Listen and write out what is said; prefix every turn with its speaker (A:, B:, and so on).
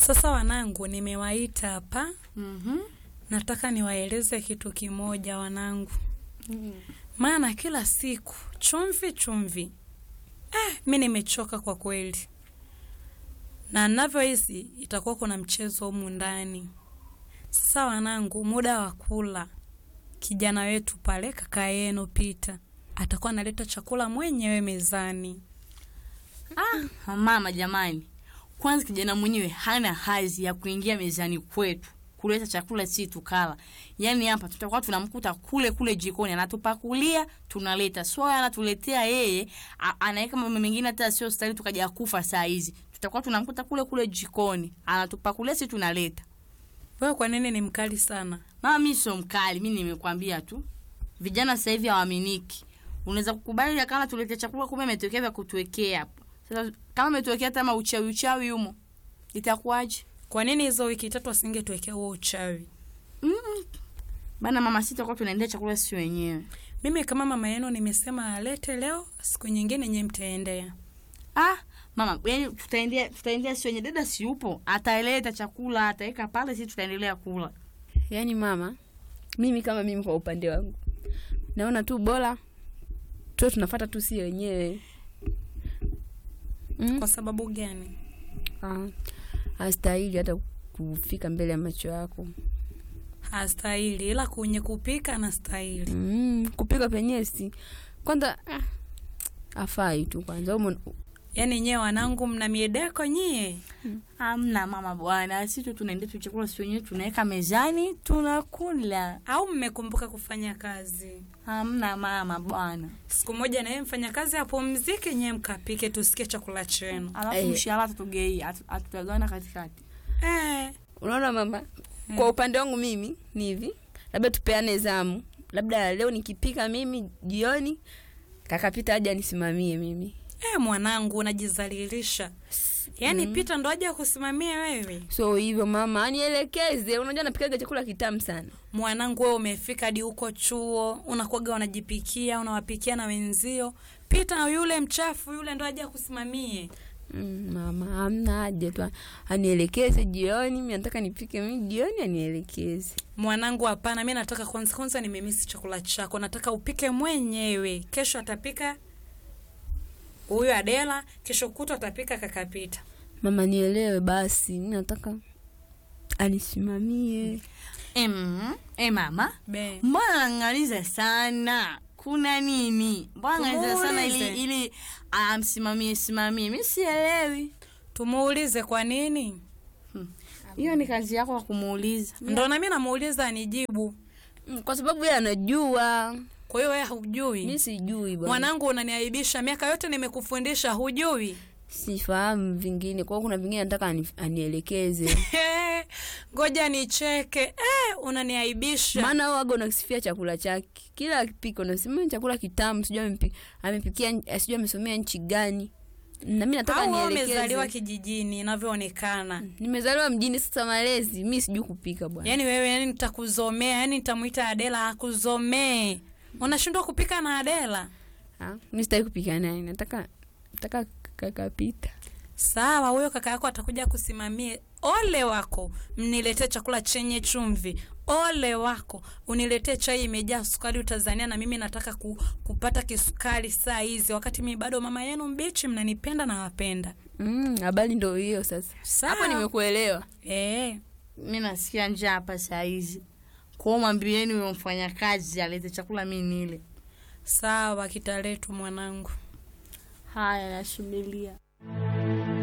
A: Sasa wanangu, nimewaita hapa,
B: Mhm.
A: nataka niwaeleze kitu kimoja wanangu, maana kila siku chumvi chumvi. Eh, mi nimechoka kwa kweli, na navyohisi itakuwa kuna mchezo humu ndani. Sasa wanangu, muda wa kula, kijana wetu pale, kaka yenu Pita atakuwa analeta chakula mwenyewe mezani.
B: Ah, mama jamani, kwanza kijana mwenyewe hana hazi ya kuingia mezani kwetu kuleta chakula si tukala. Yaani hapa tutakuwa tunamkuta kule kule jikoni anatupakulia, tunaleta. Sio anatuletea yeye, a- anaweka mambo mengine hata sio stahili tukaja kufa saa hizi. Tutakuwa tunamkuta kule kule jikoni, anatupakulia si tunaleta.
A: Wewe kwa nini ni mkali sana?
B: Mama mimi sio mkali, mimi nimekwambia tu. Vijana sasa hivi hawaaminiki. Unaweza kukubali ya kama tulete chakula kumbe ametokea vya kutuwekea hapo. Sasa kama ametuwekea hata ma uchawi uchawi humo. Itakuwaje?
A: Kwa nini hizo wiki tatu asingetuwekea huo uchawi?
B: Mm. Bana mama sita kwa tunaendea chakula sisi wenyewe.
A: Mimi kama mama yenu nimesema alete leo, siku nyingine nyewe mtaendea.
B: Ah, mama, yani tutaendea tutaendea sisi wenyewe. Dada si yupo, ataeleta chakula, ataweka pale sisi tutaendelea kula.
C: Yaani mama, mimi kama mimi kwa upande wangu naona tu bora tu tunafata tu si wenyewe mm?
A: Kwa sababu gani?
C: Ah, hastahili hata kufika mbele ya macho yako
A: Hastahili, ila kwenye kupika anastahili.
C: mm, kupika penyewe si kwanza ah, afai tu kwanza umo
A: Yaani nyewe wanangu, mna miedeko nyie.
B: Hamna mama bwana, sisi tu tunaendea tu chakula sisi wenyewe tunaweka mezani tunakula.
A: Au mmekumbuka kufanya kazi?
B: Hamna mama bwana.
A: Siku moja naye mfanya kazi apumzike, nyewe mkapike, tusikie chakula chenu.
B: Alafu
C: Eh.
B: mshahara tutugei, atutagawana katikati.
A: Eh,
C: unaona mama kwa upande wangu mimi ni hivi labda tupeane zamu labda leo nikipika mimi jioni kakapita aje anisimamie mimi
A: eh, mwanangu unajizalilisha. Yaani Pita ndo aje kusimamia wewe?
C: so hivyo mama anielekeze unajua napikaga chakula kitamu sana
A: Mwanangu wewe umefika hadi huko chuo, unakuwaga unajipikia, unawapikia na wenzio. Pita yule mchafu yule ndo aje kusimamie.
C: mm, mama amna haja tu anielekeze jioni mi nataka nipike mi jioni anielekeze
A: Mwanangu hapana, mi nataka kwanza kwanza nimemisi chakula chako, nataka upike mwenyewe. Kesho atapika huyu Adela, kesho kutwa atapika kaka Pita.
C: mama nielewe basi mi nataka anisimamie
B: Em, eh mama,
A: Be.
B: mbona nang'aliza sana? Kuna nini? Mbona nang'aliza sana ili
A: Tumuulize.
B: ili amsimamie simamie? Mimi sielewi.
A: Tumuulize kwa nini?
B: Hiyo ni kazi yako ya kumuuliza.
A: Ndo nami namuuliza anijibu.
C: Mm, kwa sababu yeye anajua
A: Kwa hiyo wewe hujui.
C: mi sijui bwana
A: Mwanangu unaniaibisha, miaka yote nimekufundisha, hujui.
C: sifahamu vingine kwao kuna vingine nataka ani, anielekeze
A: Ngoja nicheke. Eh, unaniaibisha.
C: maana waga unakisifia chakula chake kila akipika unasema "Ni chakula kitamu sijui amepi- amepikia eh, sijui amesomea nchi gani na mi nataka
A: Au wewe umezaliwa
C: nielekeze
A: kijijini inavyoonekana.
C: nimezaliwa mjini sasa malezi mi sijui kupika bwana
A: Yaani wewe yani nitakuzomea, yani nitamuita Adela akuzomee. Unashindwa kupika na Adela?
C: Ah, mi sitaki kupika naye nataka nataka kakapita
A: Sawa, huyo kaka yako atakuja kusimamie. Ole wako, mniletee chakula chenye chumvi. Ole wako, uniletee chai imejaa sukari utazania, na mimi nataka ku, kupata kisukari saa hizi, wakati mimi bado mama yenu mbichi, mnanipenda na wapenda.
C: Mm, habari ndo hiyo sasa
A: Sawa.
C: hapo nimekuelewa
A: Eh,
B: Mimi nasikia njaa hapa saa hizi. Kwa hiyo mwambieni huyo mfanyakazi alete chakula mimi nile.
A: sawa, kitaletwa mwanangu.
B: Haya, nasubiria.